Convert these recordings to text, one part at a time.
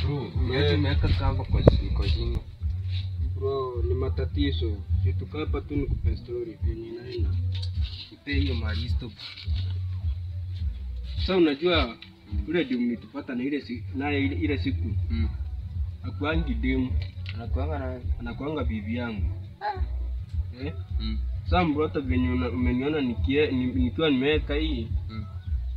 Bro, niaje umeweka kamba kwa kwa shingo? Bro, ni matatizo. Si tukae hapa tu nikupe story venye inaenda. Nipe hiyo maristo. Sasa unajua ule ndio mlitupata na ile si, naye ile, ile siku Mm. akuangi demu Anakuanga na anakuanga bibi yangu eh? mm. Sasa mbrota venye una- umeniona nikie- ni- nikiwa nimeweka hii Mm.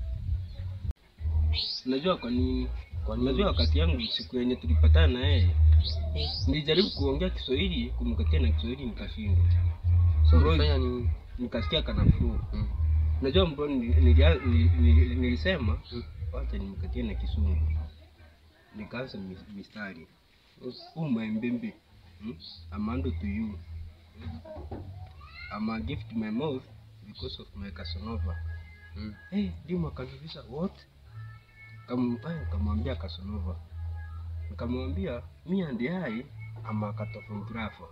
Unajua kwa nini? Kwa nini? Unajua wakati yangu siku yenye tulipatana na yeye nilijaribu kuongea Kiswahili kumkatia na Kiswahili nikashindwa. So Bro, ulifanya nini? nikasikia kana flow. Mm. Unajua mbona nili- nilia- nili- nili- nilisema Mm. wacha nimkatie na Kisungu. Nikaanza mis- mistari. Oh my baby. Hmm? I'm under to you. I'm a gift to my mouth because of my Casanova. Mm. Hey, Dima akaniuliza what? Kampaya nikamwambia Casanova. Nikamwambia me and I am a cartographer.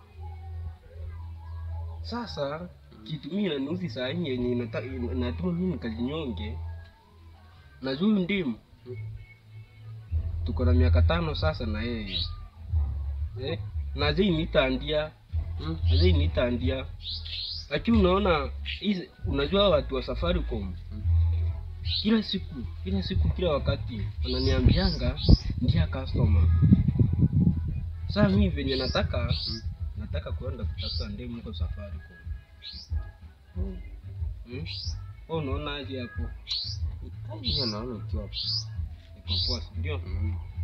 Sasa kitu mimi inaniuzi saa hii yenye inata- ina- inatuma mimi nikajinyonge. Na huyu ndimu tuko na miaka tano sasa na yeye eh? na zii nitandia Mm. azii nitandia lakini unaona hizi unajua watu wa Safaricom Mm. kila siku kila siku kila wakati wananiambianga ndia customer sasa mimi venye nataka Mm. nataka kuenda kutafuta ndemu huko Safaricom Mm. hmm? Wewe unaona aje hapo Hiyo naona ukiwa iko poa si ndio mm.